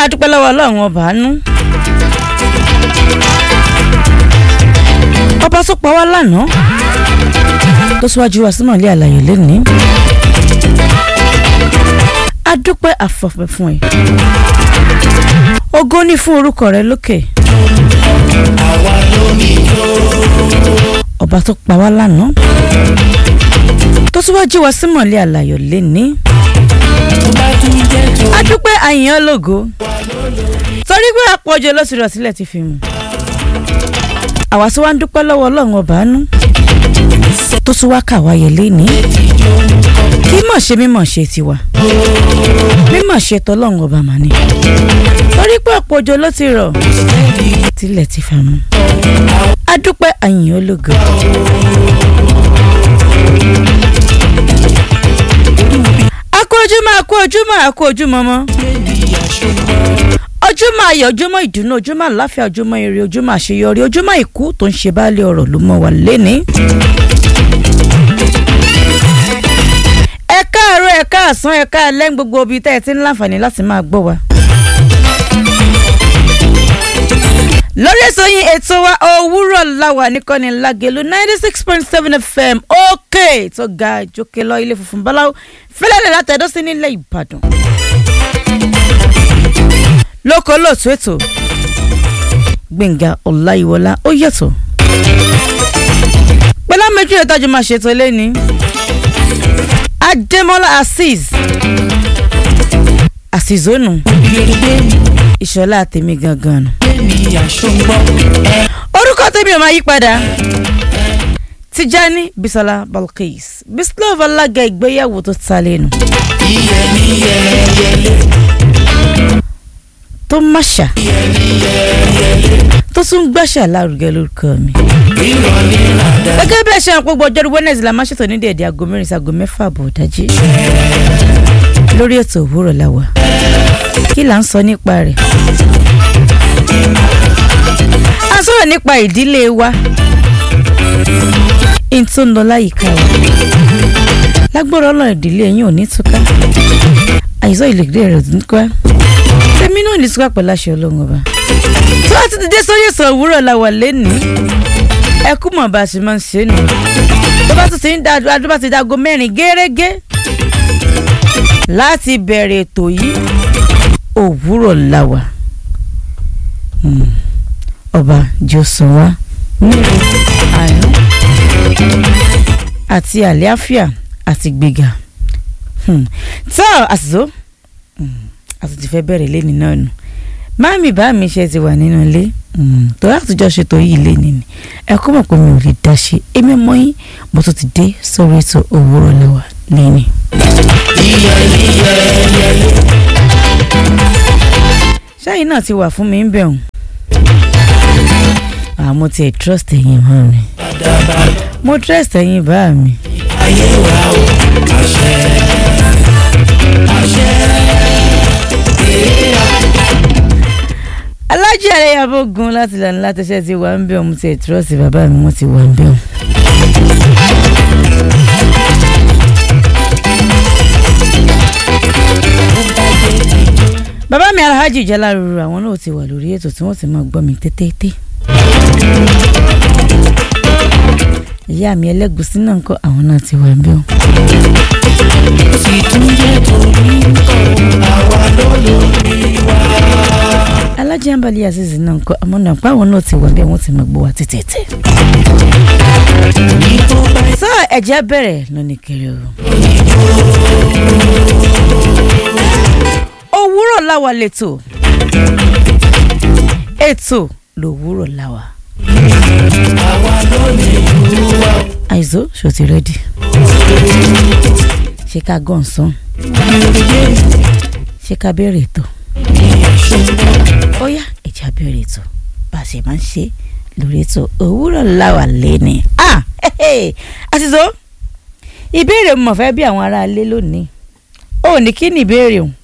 àdúpẹ́ lọ́wọ́ ọlọ́run ọba àánú. ọba tó pa wá lánàá tó síwájú wa sínú ilé àlàyé lẹ́nìí. adúpẹ́ àfọ̀pẹ́ fún ẹ. ògo ní fún orúkọ rẹ lókè. ọba tó pa wá lánàá tó síwájú wa sínú ilé àlàyé lẹ́nìí adúpẹ́ àyàn lógo torí pé àpọ̀jù lọ́sùn rọ̀ sílẹ̀ ti fi mú àwa tí wàá ń dúpẹ́ lọ́wọ́ ọlọ́run ọba àánú tó tún wá kà wáyé léni kí mọ̀ ṣe mímọ̀ ṣe tiwa mímọ̀ ṣe tọ́lọ́run ọba mà ní torí pé àpọ̀jù ló ti rọ̀ sílẹ̀ ti fi mú adúpẹ́ àyàn lógo. akó ojúmọ́ akó ojúmọ́ akó ojúmọ́ mọ́ ojúmọ́ ayọ̀ ojúmọ́ ìdùnnú ojúmọ́ àláfíà ojúmọ́ ire ojúmọ́ àṣeyọrí ojúmọ́ ìkú tó ń ṣe báálé ọ̀rọ̀ ló mọ́ wa léni. ẹ káàárọ̀ ẹ káàsán ẹ káalẹ́ ní gbogbo ibi tẹ́ ẹ ti ń láǹfààní láti máa gbọ́ wa. lórí ètò yín ètò wa òwúrọ̀ láwà nìkànnì lágẹ̀lú ninety six point seven fm òkè tó ga jókè lọ ilé funfun báláwo fẹlẹ́lẹ̀ látẹ̀dọ́ sí nílẹ̀ ìbàdàn. lóko lóòtú ètò gbẹ̀ngà ọláyíwọlá ó yẹ̀tọ̀. pẹ̀lú àmẹ́jú ìtajú máa ṣètò lẹ́ni adémọ́lá azeez àṣìzónù ìṣọlá tèmi gangan nù. orúkọ tèmi ò máa yí padà tijani bisola balkis bislov alága ìgbéyàwó tó ta lẹ́nu. tó máṣà tó tún gbàṣà lárugẹ lórúkọ mi. gẹ́gẹ́ bí ẹ ṣe àwọn gbogbo ọjọ́rú wẹ́nẹ̀sì la máa ṣètò ní dèédé aago mẹ́rin sí aago mẹ́fà àbọ̀ dájí. lórí ètò òwúrọ̀ la wà kí là ń sọ nípa rẹ̀. a sọ̀rọ̀ nípa ìdílé wa n tó ń lọ láyìíká wa lágbára ọlọ́run ìdílé yín ò ní túká àìsàn ìlẹ̀gbẹ́ rẹ̀ ò ní túká tèmi náà ní túká pẹ̀lú àṣẹ ọlọ́run ọba tó a ti dé sórí èso òwúrọ̀ la wà lẹ́nìí ẹ kú mọ̀ bá a ṣe máa ń ṣe nù tó bá tún ti ń da adó bá ti dago mẹ́rin gẹ́rẹ́gẹ́ láti bẹ̀rẹ̀ ètò yìí òwúrọ̀ la wà ọba jọ̀sán wa nílùú àná àti àlàáfíà àti gbéga tó àṣìṣó àti ti fẹ́ bẹ̀rẹ̀ lẹ́ni náà nù máàmì bá mi ṣe ti wà nínú ilé tó látijọ́ ṣètò yìí lẹ́ni ni ẹ kó mọ̀ pé mi ò lè dá ṣe èmi mọ́ yín mo tún ti dé sórí ètò òwúrọ̀ lẹ́wà lẹ́ni. ṣáyìn náà ti wà fún mi ń bẹ̀rùn àmọ́ tiẹ̀ trust ẹ̀yin mọ́ mi mo trust ẹ̀yin bá mi. ayé wa o àṣẹ àṣẹ alájí àrẹyàbọ̀ gun láti lànà látẹ̀sẹ̀ ti wà ń bẹ̀ ọ̀hún tiẹ̀ trust bàbá mi wọ́n ti wà ń bẹ̀ ọ̀hún. bàbá mi alhaji jaláruru àwọn náà ti wà lórí ètò tí wọ́n ti máa gbọ́ mi tètè. ìyá mi ẹlẹ́gùsí náà ń kọ́ àwọn náà ti wà ń bẹ̀ ọ̀hún. sì tún jẹ́ torí àwa lólórí wa. alájí àǹbalí azizi náà ń kọ́ àmọ́ náà pé àwọn náà ti wà bẹ́ẹ̀ wọ́n ti máa gbọ́ wa tètè. ní tó bá sọ ẹ̀jẹ̀ bẹ̀rẹ̀ lónìí kiri o. òwúrọ̀ láwa lẹ́tọ̀ ètò lòwúrọ̀ láwa. àwa lónìí ìlú wa. àìsó ṣò ti rẹ́dì ṣé ká gàn sán ṣé ká bẹ̀rẹ̀ ètò ó yá ẹ̀jẹ̀ bẹ̀rẹ̀ ètò bá a ṣe máa ń ṣe lórí ètò òwúrọ̀ láwa lẹ́ni. ah àṣìṣó ìbéèrè mo fẹ́ bí àwọn aráalé lónìí ó ní kí ni ìbéèrè o.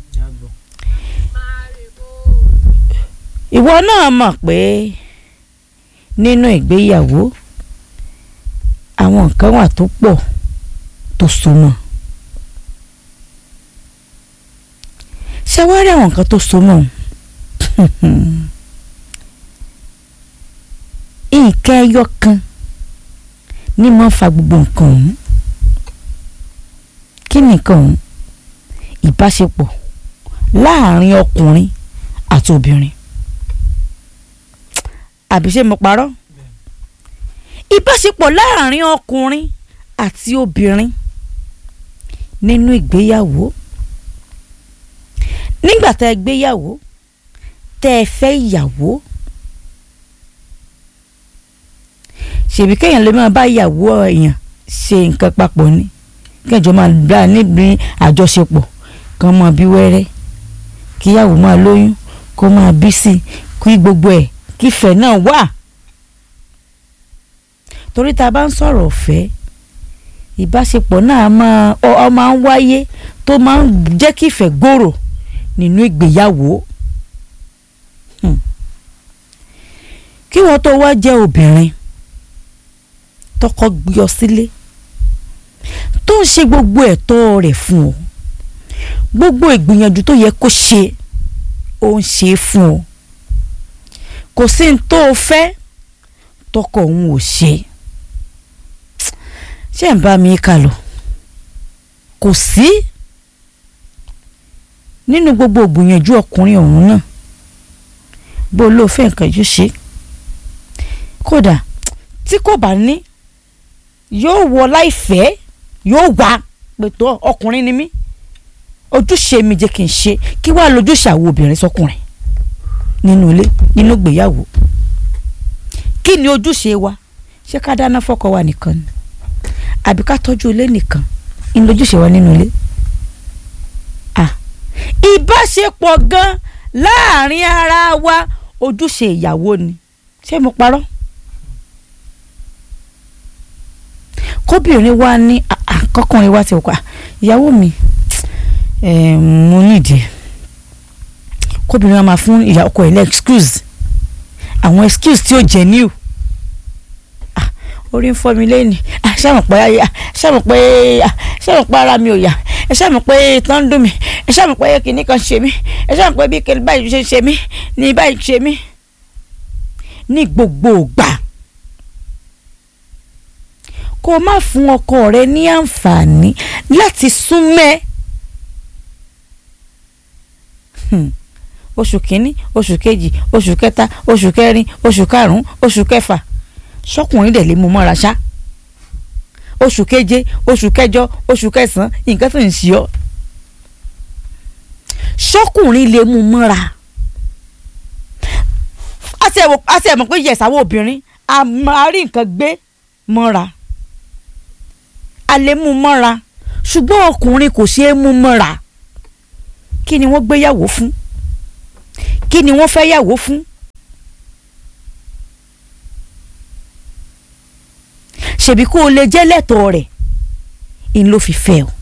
ìwọ náà mọ̀ pé nínú ìgbéyàwó àwọn nǹkan wà tó pọ̀ tó so mọ́ ṣé wàá rí àwọn nǹkan tó so mọ́ nǹkan ẹyọ kan ní máa ń fa gbogbo nǹkan ọ̀hún kí ni nǹkan ọ̀hún ìbáṣepọ̀ láàrin ọkùnrin àti obìnrin àbí ṣé mo parọ́ ìbáṣepọ̀ láàrin ọkùnrin àti obìnrin nínú ìgbéyàwó nígbà tá ẹ gbéyàwó tẹ́ ẹ fẹ́ ìyàwó ṣèbí kéèyàn lè máa bá ìyàwó èèyàn ṣe nǹkan papọ̀ ni kẹjọ máa gbà níbi àjọṣepọ̀ kan máa bí wẹ́rẹ́ kíyàwó máa lóyún kó máa bí sí i kí gbogbo ẹ̀ kífẹ̀ náà wà torí tá a bá ń sọ̀rọ̀ ọ̀fẹ́ ìbáṣepọ̀ náà máa ọ ọ máa ń wáyé tó máa ń jẹ́ kífẹ̀ gbòòrò nínú ìgbéyàwó Hmm. kí wọ́n tó wá jẹ́ obìnrin tọkọ gbé ọ sílé tó ń ṣe gbogbo ẹ̀tọ́ rẹ̀ fún ọ gbogbo ìgbìyànjú tó yẹ kó ṣe ó ń ṣe é fún ọ kò sí ní tó o fẹ́ tọkọ òun ò ṣe ṣé ń bá mi kà lọ kò sí nínú gbogbo ìgbìyànjú ọkùnrin ọ̀hún náà bó ló fẹ́ nǹkan yóò ṣe kódà tí kò bá ní yóò wọ láìfẹ́ yóò wá pẹ̀tọ́ ọkùnrin ni mí ojúṣe mi jẹ́ kí n ṣe kí wàá lójúṣe àwọn obìnrin sọkùnrin nínú ilé nínú ìgbéyàwó kí ni ojúṣe wa ṣé ká dáná fọ́kọ wa nìkan ni àbí ká tọ́jú ilé nìkan ní lójúṣe wa nínú ilé ah ìbáṣepọ̀ gan láàrin ara wa ojúṣe ìyàwó ni ṣé mo parọ́ kóbìnrin wa ní ah, ah, kọkùnrin wa ti wò pa ìyàwó mi eh, mo nídìí kóbìnrin wa máa fún ìyá ọkọ ẹ̀ lẹ́ excuse àwọn excuse tí ó jẹ́ new ah, orí ń fọ́ mi lẹ́yìn ah, ṣàmù pé ah, ṣàmù pé ah, ṣàmù pé ara mi ò yá ẹ ṣàmù pé ìtàn ń dùn mí ẹ ṣàmù pé kìnnì kan ṣe mí ẹ ṣàmù pé bí kìnnì báyìí ṣe ṣe mí ní báyìí ṣe mí ní gbogbo ìgbà kó o má fún ọkọ rẹ ní àǹfààní láti súnmẹ́ Hmm. oṣù kínní oṣù kejì oṣù kẹta oṣù kẹrin oṣù karùnún oṣù kẹfà sọkùnrin dẹ̀ lè mú mọ́ra ṣá oṣù keje oṣù kẹjọ oṣù kẹsàn-án nǹkan tó ń ṣe ọ́ sọkùnrin lè mú mọ́ra àti ẹ̀wọ̀ àti ẹ̀mọ̀ pé yẹ̀sáwọ́ obìnrin a máa rí nǹkan gbé mọ́ra a lè mú mọ́ra ṣùgbọ́n ọkùnrin kò ṣeé mú mọ́ra kí ni wọ́n gbéyàwó fún kí ni wọ́n fẹ́ yàwó fún ṣèbí kó o lè jẹ́ lẹ́tọ̀ọ́ rẹ̀ in ló fi fẹ́ o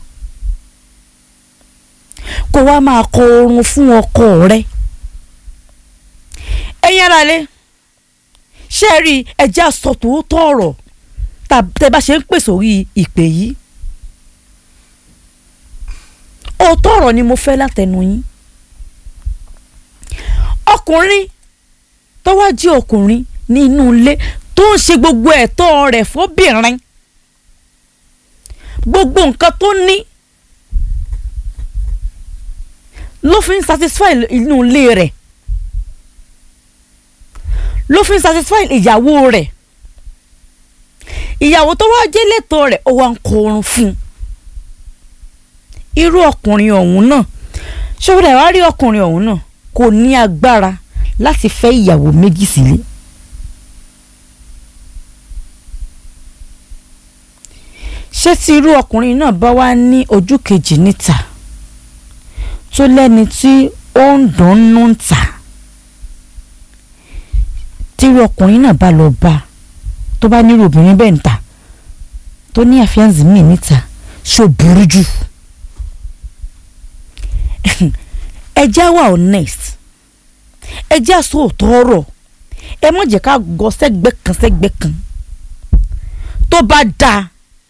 kó wá máa kọ oorun fún ọkọ rẹ ẹ̀yin ara lé ṣé ẹ rí ẹjẹ́ àsọ tòótọ́ ọ̀rọ̀ tẹ́ bá ṣe ń pèsè orí ìpè yìí òótọ́ ọ̀rọ̀ ni mo fẹ́ látẹnu yín ọkùnrin tó wá jí ọkùnrin ní inú ilé tó ń ṣe gbogbo ẹ̀tọ́ rẹ̀ fóbìnrin gbogbo nǹkan tó ní ló fi ń satisfy inú ilé rẹ̀ ló fi ń satisfy ìyàwó rẹ̀ ìyàwó tó wá jẹ́ lẹ́tọ̀ọ́ rẹ̀ ó wá ń kọ orun fún un irú ọkùnrin ọ̀hún náà ṣọ́bùdà wá rí ọkùnrin ọ̀hún náà kò ní agbára láti fẹ́ ìyàwó méjì sílé. ṣé tí irú ọkùnrin náà bá wá ní ojú kejì níta tó lẹ́ni tí ó ń dùnnú ń tà tí irú ọkùnrin náà bá lọ bá tó bá nírú obìnrin bẹ́ẹ̀ ń tà tó ní àfíàǹsì míì níta ṣó burú jù ẹ jẹ́ wà honest ẹ jẹ́ àsọ òótọ́ ọ̀rọ̀ ẹ má jẹ́ ká gọ sẹ́gbẹ́ kan sẹ́gbẹ́ kan tó bá dáa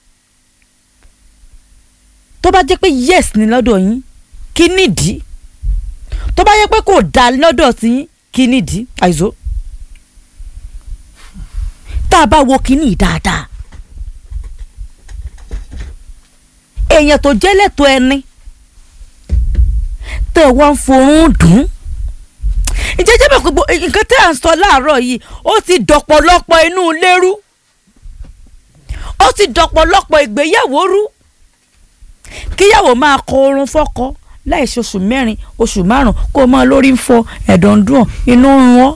tó bá jẹ́ pé yes ni lọ́dọ̀ yín kí nìdí tó bá yẹ pé kò dáa lọ́dọ̀ sí yín kí nìdí àìsó tá a bá wo kíní dáadáa èèyàn tó jẹ́ lẹ́tọ̀ọ́ ẹni tẹ̀ wá ń forún dùn ìjẹ́jẹ́ bẹ̀ gbogbo nǹkan tẹ́ à ń sọ láàárọ̀ yìí ó ti dọ̀pọ̀lọpọ̀ inú ilé rú ó ti dọ̀pọ̀lọpọ̀ ìgbéyàwó rú kíyàwó máa kọ orun fọ́kọ láì ṣe oṣù mẹ́rin oṣù márùn kó o máa lórí ń fọ ẹ̀dọ̀ ń dùn ọ́, inú ń rún ọ́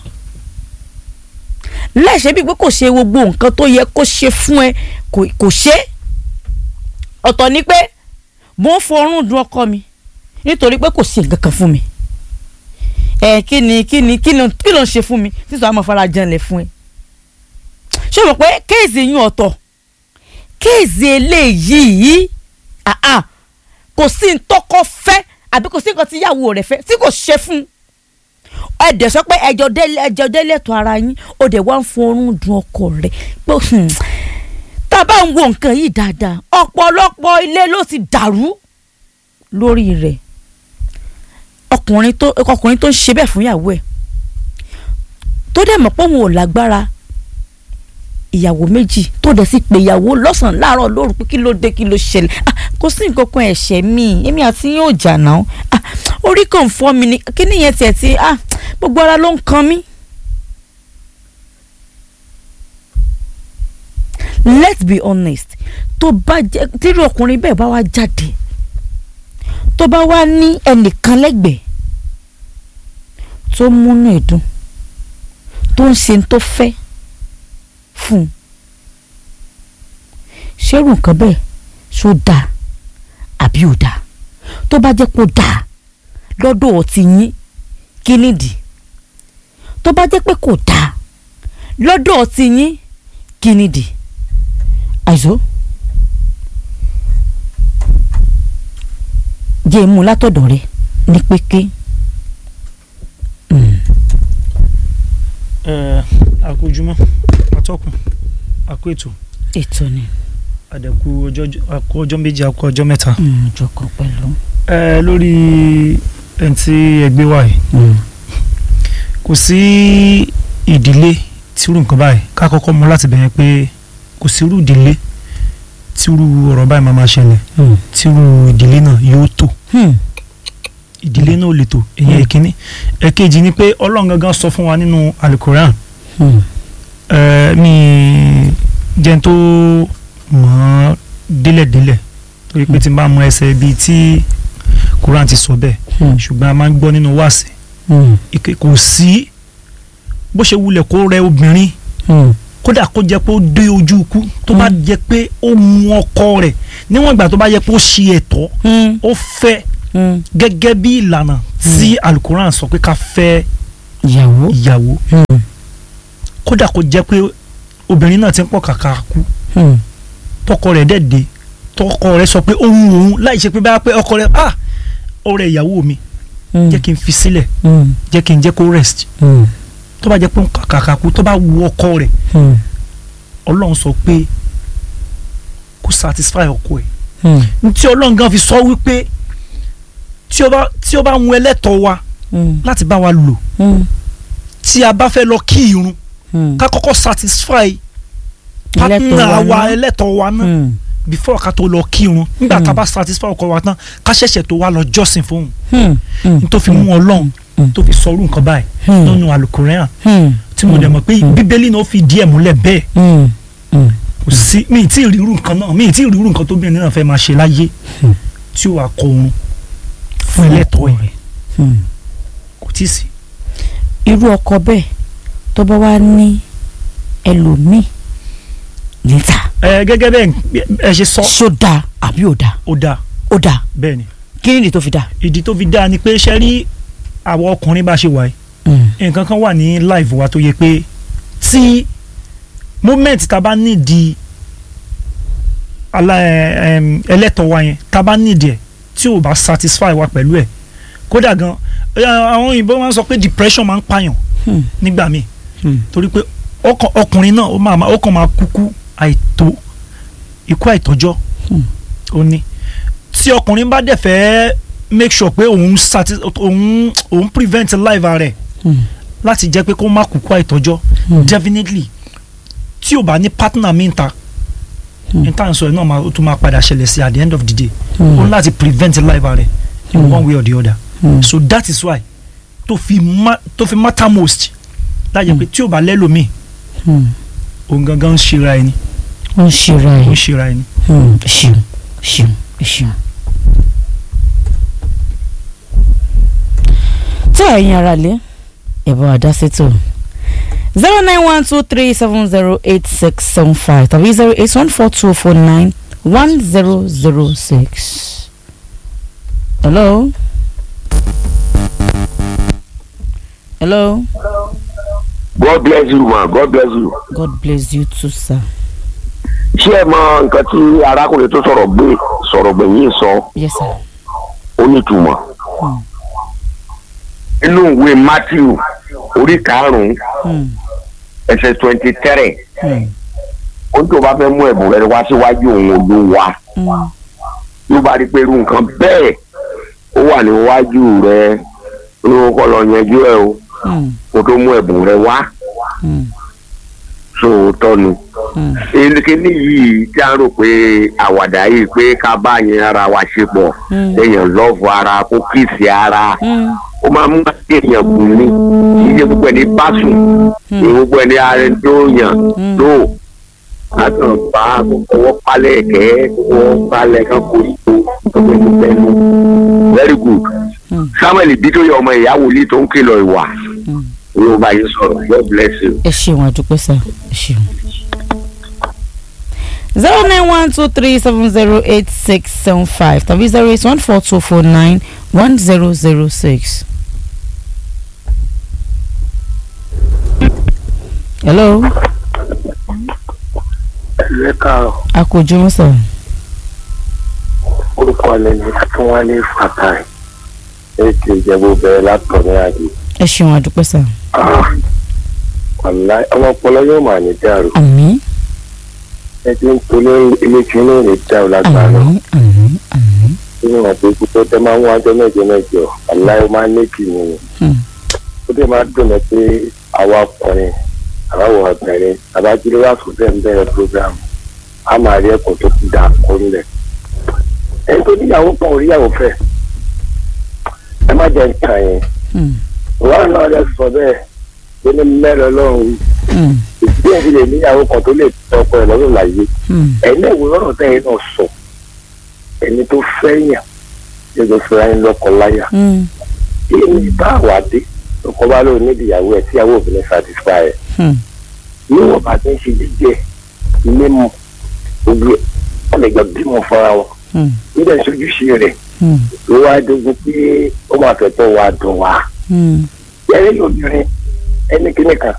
láì ṣe bíi pé kò ṣe gbogbo nǹkan tó yẹ kó ṣe fún ẹ kò kò ṣe é ọ̀tọ̀ ni pé mo ń forún dun ọkọ mi nítorí pé kò ṣe nǹkan kan fún mi ẹ kí ni kí ni kí ló kí ló ń ṣe fún mi títí àwọn afárá janlẹ̀ fún ẹ ṣé o mọ̀ pé kéèsì yín ọ̀tọ̀ kéèsì eléyìí àá kò sí ntọ́kọ fẹ́ àbí kò sí nǹkan tí ìyàwó rẹ̀ fẹ́ tí kò ṣe fún ẹ dẹ̀ sọ pé ẹjọ́ délé ẹjọ́ délé tó ara yín ó dẹ̀ wá ń forún dun ọkọ rẹ̀ pé hmm, tá a bá ń wo nǹkan yìí dáadáa ọ̀pọ̀lọpọ̀ ilé ló ti dàrú lórí rẹ̀ ọkùnrin tó ọkùnrin tó ń ṣe bẹ́ẹ̀ fún ìyàwó ẹ̀ tó dẹ̀ mọ̀ pé òun ò lágbára ìyàwó méjì tó dẹ̀ sì pé ìyàwó lọ́sàn-án láàárọ̀ lóru pé kí ló dé kí ló ṣẹlẹ̀ ah kò sí nǹkan kan ẹ̀ṣẹ̀ mi èmi àti yín ò jà náà ah orí kan fọ́ mi ni kí nìyẹn tiẹ̀ ti ah gbogbo ara ló ń kan mí. let's be honest tó bá jẹ́ tírú ọkùnrin bẹ́ẹ̀ bá wá jáde tó bá wá ní ẹnìkan lẹ́gbẹ̀ẹ́ tó múnú ìdùn tó ń ṣe tó fẹ́ fún un ṣérù nǹkan bẹ́ẹ̀ ṣó dáa àbí ò dáa tó bá jẹ́ kó dáa lọ́dọ̀ ọtí yín kí nìdí tó bá jẹ́ pé kò dáa lọ́dọ̀ ọtí yín kí nìdí àìsó jẹ́ imú látọ̀dọ̀ rẹ ní péké. Mm. ẹ àkójúmọ́ atọ́kùn àkó ètò ètò ni àdẹ̀kù ọjọ́ àkó ọjọ́ méjì àkó ọjọ́ mẹ́ta. jọkọ pẹ̀lú. ẹ lórí ẹni tí ẹgbẹ́ wà yìí kò sí ìdílé tírú nǹkan báyìí ká kọ́kọ́ mú láti bẹ̀rẹ̀ pé kò sí irú ìdílé tírú ọ̀rọ̀ báyìí máa máa ṣẹlẹ̀ tírú ìdílé náà yóò tò ìdílé náà ò lè tò èyí ìkíní ẹ̀kejì ni pé ọlọ́run gangan sọ fún wa nínú alukoran ẹ mi jẹ́ tó mọ̀ ọ́ délẹ̀délẹ̀ torí pé tí n bá mọ ẹsẹ̀ bíi tí koran ti sọ bẹ́ẹ̀ ṣùgbọ́n a máa ń gbọ́ nínú wáàsí ike kò sí bó ṣe wulẹ̀ kó rẹ obìnrin kódà kó jẹ́ pé ó dé ojú ikú tó bá jẹ́ pé ó mú ọkọ rẹ̀ níwọ̀n ìgbà tó bá jẹ́ pé ó ṣe ẹ̀tọ́ ó fẹ́ gẹ́gẹ́ bí ìlànà tí alukoran sọ pé ká fẹ́ ìyàwó. ìyàwó kódà kó jẹ́ pé obìnrin náà ti ń pọ̀ kàkà kú tọkọ rẹ̀ dẹ̀ dé tọkọ rẹ̀ sọ pé òun òun láì ṣe pé bá pé ọkọ rẹ̀ ah ọ̀rẹ́ ìyàwó mi jẹ́ kí n fi sílẹ̀ jẹ́ kí n jẹ́ kó rest tó bá jẹ́ pé kàkà kú tó bá wu ọkọ rẹ̀ ọlọ́run sọ pé kó satisfy ọkọ ẹ̀ tí ọlọ́run gan fi sọ wípé tí ó bá tí ó bá ń ẹlẹ́tọ̀ wa láti bá wa lò tí a bá fẹ́ lọ kí irun ká kọ́kọ́ satisfy partner wa ẹlẹ́tọ̀ wa náà before ká tó lọ kí irun nígbà tá a bá satisfy ọkọ wa tán ká ṣẹ̀ṣẹ̀ tó wá lọ jọ́sìn fóun tó fi mú ọlọ́run tó fi sọrú nǹkan báyìí nínú alukoran tí mo dẹ̀ mọ̀ pé bíbélì náà fi díẹ̀ múlẹ̀ bẹ́ẹ̀ kò sí mi ì tí ì rí irú nǹkan náà mi ì tí ì rí irú nǹkan tó bìnrin náà fẹ́ máa ṣe láyé tí ó wà kọ oorun fún ẹlẹ́tọ̀ọ́ ẹ̀ kò tí ì sí. irú ọkọ bẹ́ẹ̀ tó bá wá ní ẹlòmíì níta. ẹ gẹ́gẹ́ bẹ́ẹ̀ ẹ ṣe sọ. ṣó dáa àbí ò dáa. ó dáa. ó dáa. bẹ́ẹ̀ ni. kí ni ìdí tó fi dáa. ìdí tó fi dáa ni pé ṣe rí àwọn ọkùnrin bá ṣe wà yìí nǹkan kan wà ní live wa tó yẹ pé tí moment tá a bá nídìí ẹlẹ́tọ̀ wa yẹn tá a bá nídìí ẹ̀ tí ò bá satisfy wa pẹ̀lú ẹ̀ kódà gan àwọn òyìnbó máa ń sọ pé depression máa ń pààyàn nígbà míì torí pé ọkùnrin náà ó kàn máa kúkú àìtó ikú àìtọ́jọ́ ó ní tí ọkùnrin bá dẹ̀ fẹ́ make sure pé òun òun òun prevent life rẹ̀ láti jẹ́ pé kó má kúkú àìtọ́jọ́ Hmm. definitely tí o bá ní partner mi ta Hmm. n tá à ń sọ ẹ náà máa- ó tún máa padà ṣẹlẹ̀ sí at the end of the day Hmm. ó ní láti prevent life rẹ in Hmm. one way or the other Hmm. so that is why tó fi ma tó fi matter most láyé pé tí o bá lẹ́lòmíì Hmm. òun gangan ń ṣera ẹni ó ń ṣera ó ń ẹ̀ ṣera ẹni. Hmm. ṣeun ṣeun ṣeun. tí ẹ̀yin ara lé ẹ̀bùn àdásítò zero nine one two three seven zero eight six seven five tàbí zero eight one four two four nine one zero zero six. hello. hello. God bless you ma God bless you. God bless you too sir. ṣé ẹ mọ nǹkan tí arákùnrin tó sọ̀rọ̀ gbé sọ̀rọ̀ gbẹ̀yìn sọ yes sir. ó nítumọ̀. Hmm. nínú ìwé Matthew orí karùn-ún Hmm. ẹsẹ̀ twenty three Hmm. ó ní tó bá fẹ́ mú ẹ̀bùn rẹ wá síwájú òun Olúwa Hmm. ló bá rí pé irú nǹkan bẹ́ẹ̀ ó wà níwájú rẹ ló kọ́ lọ yanjú ẹ o Hmm. kó tó mú ẹ̀bùn rẹ wá Hmm. sóòótọ́ ni. Hmm. kíní yìí tí a ń rò pé àwàdà yìí pé ká bá yẹn ara wa ṣe pọ̀ Hmm. èèyàn lọ́ọ̀fù ara kó kìsì ara Hmm. ó máa mú èèyàn kù ní iye gbogbo ẹni bá sùn Hmm. iye gbogbo ẹni ààrẹ tó yàn Hmm. tó látàn bá ọwọ́ palẹ̀ kẹ́ ọwọ́ palẹ̀ kan kò rí tó ọgbẹ́ tó bẹ́ẹ̀ very good Hmm. samuel bitoye ọmọ ìyá wòlíì tó ń kìlọ̀ ìwà Hmm. ló bá yín sọ̀rọ̀ god bless you. ẹ ṣeun àdúpẹ́ sá ẹ ṣeun. zero nine one two three seven zero eight six seven five tàbí zero eight one four two four nine one zero zero six. hello ẹ káàárọ̀ a kò jùmọ̀ sá. orúkọ alẹ́ ní akínwálé fatai ètò ìjẹ́bú bẹ̀rẹ̀ látọ̀ ní àdé. ẹ ṣeun àdúpẹ́ sá. wàlá ọmọ ọpọlọ yóò máa ní dàrú àmín ẹ ti ń tolé ilé tí inú rẹ̀ dá o lágbára àmín àmín àmín. nínú àti pípẹ́ tẹ́ máa ń wájọ́ mẹ́jọ mẹ́jọ wàlá ó máa ń lékì nìyẹn Hmm. ó dẹ̀ máa dùn mí pé àwa ọkùnrin àbáwọ̀ ọ̀bẹ̀rẹ̀ àbájúlé wà fún bẹ́ẹ̀ ń bẹ̀rẹ̀ program a máa rí ẹ̀kọ́ tó kú dà kó ńlẹ̀ ẹni tó níyàwó kan ò ríyàwó fẹ́ ẹ má jẹ́ nǹkan yẹn Hmm. wọn náà lè sọ bẹ́ẹ̀ tó ní mẹ́rin ọlọ́run Hmm. ìdí èyí lè níyàwó kan tó lè tọkọ ẹ̀ lọ́rùn láyé Hmm. ẹ̀yin náà ìwé ọ̀rọ̀ tẹ́yìn náà sọ ẹni tó fẹ́yàn ẹgbẹ́ fúnra yín lọ́kọ láyà Hmm. kí ni bá wà dé ọkọ bá lóun nídìí ìyàwó ẹ̀ tíyàwó òfin ní satisfy ẹ̀ Hmm. níwọ̀n bá ti ń ṣe jíjẹ mímu gbogbo ẹ̀ wọ́n lè jọ bímọ fúnra wọn Hmm. nígbà ìṣojúṣe rẹ̀ Hmm. ló wá dógún pé ó máa fẹ́ tó wá dùn wá. Hmm. yẹ́rẹ́ lóbìnrin ẹni kíní kan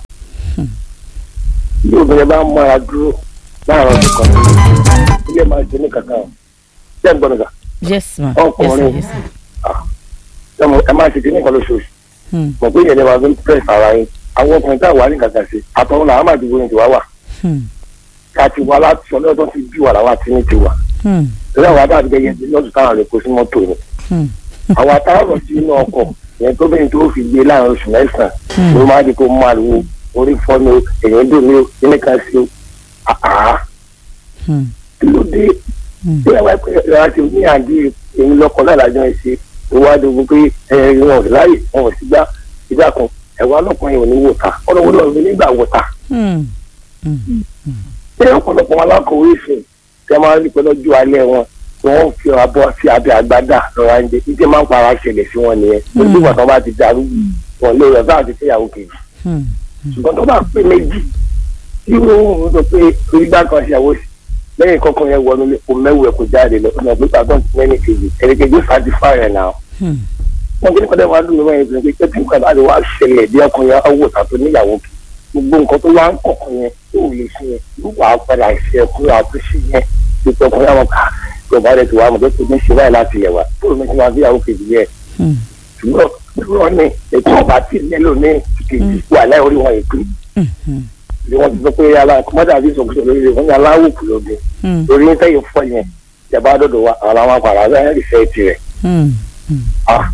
bí obìnrin bá ń mọ́ra dúró láàárọ̀ ọdún kan ilé máa ṣe ní kankan ṣé ń gbọ́dọ̀ kà yes ma yes sir Ọkùnrin. yes sir. ẹ mọ̀- ẹ máa ṣe kíní kan lóṣooṣù Hmm. mọ̀ pé ìyẹn lè máa fi ń press ara yín àwọn ọkùnrin tá a wà ní kankan sí àtọ̀hún làwọn máa dìbò ní tiwa wà Hmm. ká ti wá láti sọ lọ́dọ̀ ti bí wà làwọn àti ní tiwa Hmm. lórí àwọn adáàbí gẹ́gẹ́ bí lọ́dún táwọn rẹ̀ kó sí mọ́tò ni Hmm. àwọn atáwọ̀ sí inú ọkọ̀ yẹn tó bẹ́ẹ̀ tó fi gbé láàrin oṣù mẹ́sàn-án Hmm. ló máa di kó mú àlùwò orí fọ́nù o èèyàn dùn mí o kíní kan sí o àá Hmm. kí ló dé Hmm. bí àwọn ẹgbẹ́ ìjọba ti ní àdé èmi lọ́kọ̀ náà lájọ ẹ̀ ṣe ìwádìí ogun pé ẹ wọn ò láyè wọn ò sí gbá ìgbà kan ẹ̀wọ̀n ọlọ́kùnrin ò ní wò ta ọlọ́wọ́ náà ní nígbà wò ta Hmm. ṣé ọ̀pọ̀lọpọ̀ wọn alákòwé ìsìn tí wọ́n máa ń rí pé lọ́jọ́ alẹ́ wọn tí wọ́n fi abọ́ sí abẹ́ àgbádà lọ́wọ́ àǹjẹ ìdí máa ń para ṣẹlẹ̀ sí wọn nìyẹn lójú ìgbà tó bá ti darú wọn lé rẹ̀ bá àti fẹ́yàwó kejì Hmm. ṣùgbọ́n tó bá pé méjì tí wọ́n ń sọ pé orígbà kan ṣàwọ́ sí lẹ́yìn kọ́kọ́ yẹn wọnú ilé kò mẹ́wù ẹ̀ kò jáde lọ ọ̀nà pé pàtó ti mẹ́ni kejì ẹni kejì ó satisfy rẹ̀ náà Hmm. wọn kí ni kọ́dọ̀ máa dùn mí wọ́n yẹn pé tí nǹkan bá ti wá ṣẹlẹ̀ bí ọkùnrin yẹn ọwọ́ tàbí níyàwó kì gbogbo nǹkan tó wá ń kọ̀ọ̀kan yẹn tó lè ṣe yẹn yóò wá padà ṣe ẹ̀kú àtúnṣe yẹn pípẹ́ ọkùnrin àwọn ká yorùbá rẹ̀ ti wá mọ̀ pé kò ní ṣe báyìí láti yẹ̀ wá tó lè ṣe máa bí ìyàwó kejì yẹn Hmm. ṣùgbọ́n dúró ní ètò ọba tí nílò ní kejì wà láì orí wọn ìpín Hmm. bí wọ́n ti sọ pé ala kọ́mọ́dà àbí ìsọ̀kúsọ lórí rẹ̀ wọ́n ní aláwòkù lóde Hmm. lórí ní sẹ́yìn fọ́ yẹn ìjàmbá dọ̀dọ̀ wa àwọn àwọn àpàrà bẹ́ẹ̀ rí fẹ́ tirẹ̀ Hmm. ah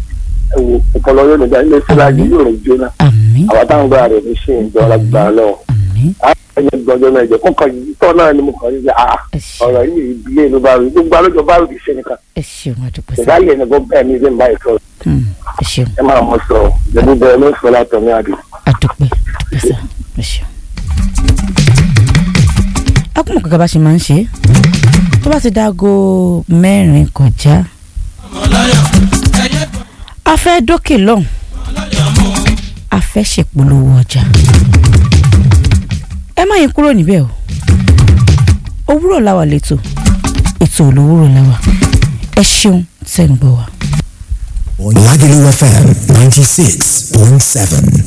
ẹ wo ọpọlọ yóò nígbà ilé síláàjì yóò rìn jóná àmín àwọn táwọn gbára rẹ̀ ní ṣe ìjọ ọlọ́gbà lọ. àmín ẹni gbọ́dọ̀ náà jẹ́ kọ́kọ́ yìí tọ́ náà ni mo kàn ń ṣe àá ẹ ṣeun ọ̀rọ̀ yìí ìdílé ló bá rí gbogbo alójọ bá rí iṣẹ́ nìkan ẹ ṣeun àdúpẹ́ sá ìdálẹ̀ ẹni bọ́ bẹ́ẹ̀ ni ilé ń bá ìsọ Hmm, ẹ ṣeun ẹ máa mọ sọ ìjọba bẹ́ẹ̀ ló ń sọ látọ̀ ní àdé. àdúpẹ́ àdúpẹ́ sá ẹ ṣeun. akúmọ̀ kankan bá ṣe máa ń ṣe é tó bá ti dáago mẹ́rin kọjá a fẹ́ dókè lọ́hùn a fẹ́ ṣèpolówó ọjà ẹ má yín kúrò níbẹ̀ o òwúrọ̀ la wà lẹ́tọ̀ ètò olówúrọ̀ la wà ẹ ṣeun tẹ̀ ń gbọ́ wa. Lagelu FM 96.7.